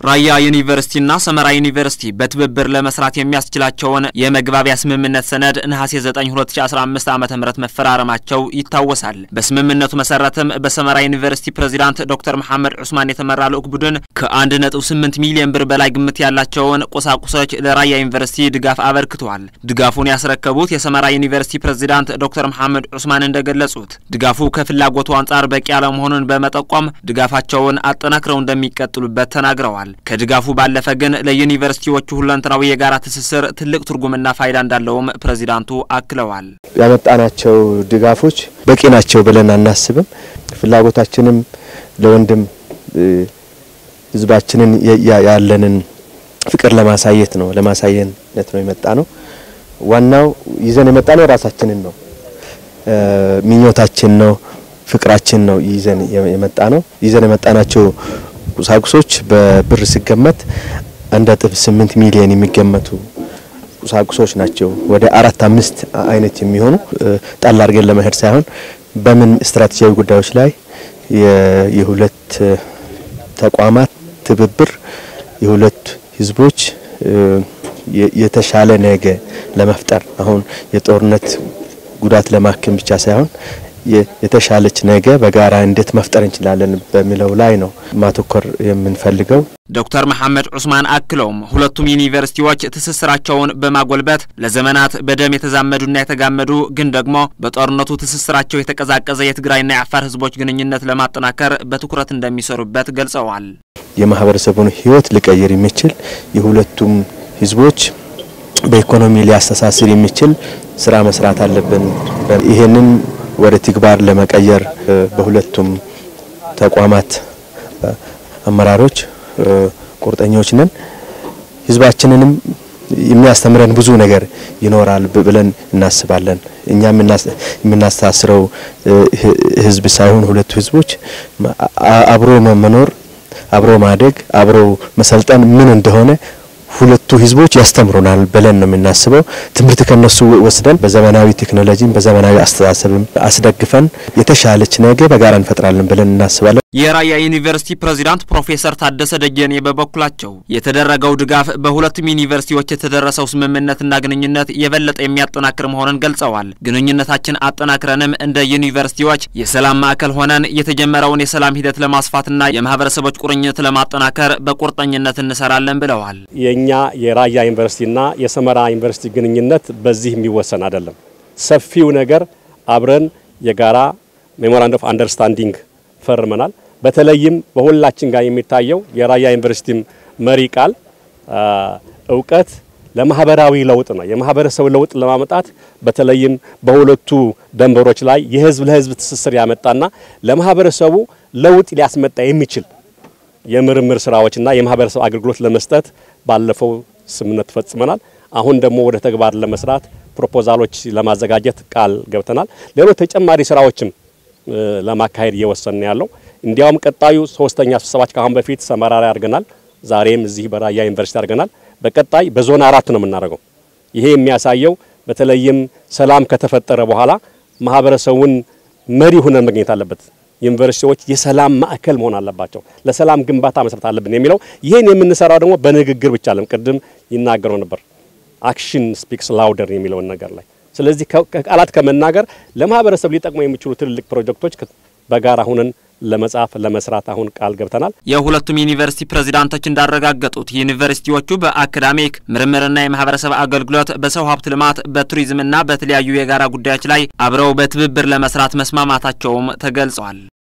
ራያ ዩኒቨርሲቲና ሰመራ ዩኒቨርሲቲ በትብብር ለመስራት የሚያስችላቸውን የመግባቢያ ስምምነት ሰነድ ነሐሴ 9 2015 ዓ ም መፈራረማቸው ይታወሳል። በስምምነቱ መሰረትም በሰመራ ዩኒቨርሲቲ ፕሬዚዳንት ዶክተር መሐመድ ዑስማን የተመራ ልዑክ ቡድን ከ1.8 ሚሊዮን ብር በላይ ግምት ያላቸውን ቁሳቁሶች ለራያ ዩኒቨርሲቲ ድጋፍ አበርክተዋል። ድጋፉን ያስረከቡት የሰመራ ዩኒቨርሲቲ ፕሬዚዳንት ዶክተር መሐመድ ዑስማን እንደገለጹት ድጋፉ ከፍላጎቱ አንጻር በቂ አለመሆኑን በመጠቆም ድጋፋቸውን አጠናክረው እንደሚቀጥሉበት ተናግረዋል። ከድጋፉ ባለፈ ግን ለዩኒቨርሲቲዎቹ ሁለንተናዊ የጋራ ትስስር ትልቅ ትርጉምና ፋይዳ እንዳለውም ፕሬዚዳንቱ አክለዋል። ያመጣናቸው ድጋፎች በቂ ናቸው ብለን አናስብም። ፍላጎታችንም ለወንድም ሕዝባችንን ያለንን ፍቅር ለማሳየት ነው ለማሳየነት ነው የመጣ ነው። ዋናው ይዘን የመጣ ነው ራሳችንን ነው ምኞታችን ነው ፍቅራችን ነው ይዘን የመጣ ነው። ይዘን የመጣናቸው ቁሳቁሶች በብር ሲገመት አንድ ነጥብ ስምንት ሚሊዮን የሚገመቱ ቁሳቁሶች ናቸው። ወደ አራት አምስት አይነት የሚሆኑ ጣል አድርገን ለመሄድ ሳይሆን በምን ስትራቴጂያዊ ጉዳዮች ላይ የሁለት ተቋማት ትብብር የሁለት ህዝቦች የተሻለ ነገ ለመፍጠር አሁን የጦርነት ጉዳት ለማከም ብቻ ሳይሆን የተሻለች ነገ በጋራ እንዴት መፍጠር እንችላለን በሚለው ላይ ነው ማተኮር የምንፈልገው። ዶክተር መሐመድ ዑስማን አክለውም ሁለቱም ዩኒቨርሲቲዎች ትስስራቸውን በማጎልበት ለዘመናት በደም የተዛመዱና የተጋመዱ ግን ደግሞ በጦርነቱ ትስስራቸው የተቀዛቀዘ የትግራይና የአፋር ህዝቦች ግንኙነት ለማጠናከር በትኩረት እንደሚሰሩበት ገልጸዋል። የማህበረሰቡን ህይወት ሊቀይር የሚችል የሁለቱም ህዝቦች በኢኮኖሚ ሊያስተሳስር የሚችል ስራ መስራት አለብን። ይሄንን ወደ ተግባር ለመቀየር በሁለቱም ተቋማት አመራሮች ቁርጠኞች ነን። ህዝባችንንም የሚያስተምረን ብዙ ነገር ይኖራል ብለን እናስባለን። እኛ የምናስተሳስረው ህዝብ ሳይሆን ሁለቱ ህዝቦች አብሮ መኖር፣ አብሮ ማደግ፣ አብሮ መሰልጠን ምን እንደሆነ ሁለቱ ህዝቦች ያስተምሩናል ብለን ነው የምናስበው። ትምህርት ከነሱ ወስደን በዘመናዊ ቴክኖሎጂም በዘመናዊ አስተሳሰብም አስደግፈን የተሻለች ነገ በጋራ እንፈጥራለን ብለን እናስባለን። የራያ ዩኒቨርሲቲ ፕሬዚዳንት ፕሮፌሰር ታደሰ ደጀኔ በበኩላቸው የተደረገው ድጋፍ በሁለቱም ዩኒቨርሲቲዎች የተደረሰው ስምምነትና ግንኙነት የበለጠ የሚያጠናክር መሆኑን ገልጸዋል። ግንኙነታችን አጠናክረንም እንደ ዩኒቨርሲቲዎች የሰላም ማዕከል ሆነን የተጀመረውን የሰላም ሂደት ለማስፋትና የማህበረሰቦች ቁርኝት ለማጠናከር በቁርጠኝነት እንሰራለን ብለዋል። የኛ የራያ ዩኒቨርሲቲና የሰመራ ዩኒቨርሲቲ ግንኙነት በዚህ የሚወሰን አይደለም። ሰፊው ነገር አብረን የጋራ ሜሞራንድ ኦፍ አንደርስታንዲንግ ፈርመናል። በተለይም በሁላችን ጋር የሚታየው የራያ ዩኒቨርሲቲም መሪ ቃል እውቀት ለማህበራዊ ለውጥ ነው። የማህበረሰብ ለውጥ ለማመጣት በተለይም በሁለቱ ደንበሮች ላይ የህዝብ ለህዝብ ትስስር ያመጣና ለማህበረሰቡ ለውጥ ሊያስመጣ የሚችል የምርምር ስራዎችና የማህበረሰብ አገልግሎት ለመስጠት ባለፈው ስምምነት ፈጽመናል። አሁን ደግሞ ወደ ተግባር ለመስራት ፕሮፖዛሎች ለማዘጋጀት ቃል ገብተናል። ሌሎች ተጨማሪ ስራዎችም ለማካሄድ እየወሰን ያለው እንዲያውም ቀጣዩ ሶስተኛ ስብሰባች ከአሁን በፊት ሰመራ ላይ አድርገናል። ዛሬም እዚህ በራያ ዩኒቨርሲቲ አድርገናል። በቀጣይ በዞን አራት ነው የምናደርገው። ይሄ የሚያሳየው በተለይም ሰላም ከተፈጠረ በኋላ ማህበረሰቡን መሪ ሆነን መገኘት አለበት። ዩኒቨርሲቲዎች የሰላም ማዕከል መሆን አለባቸው። ለሰላም ግንባታ መስራት አለብን የሚለው ይህን የምንሰራው ደግሞ በንግግር ብቻ አለም ቅድም ይናገረው ነበር አክሽን ስፒክስ ላውደር የሚለውን ነገር ላይ ስለዚህ ከቃላት ከመናገር ለማህበረሰብ ሊጠቅሙ የሚችሉ ትልልቅ ፕሮጀክቶች በጋራ ሁነን ለመጻፍ ለመስራት አሁን ቃል ገብተናል። የሁለቱም ዩኒቨርሲቲ ፕሬዚዳንቶች እንዳረጋገጡት ዩኒቨርሲቲዎቹ በአካዳሚክ ምርምርና የማህበረሰብ አገልግሎት፣ በሰው ሀብት ልማት፣ በቱሪዝምና በተለያዩ የጋራ ጉዳዮች ላይ አብረው በትብብር ለመስራት መስማማታቸውም ተገልጿል።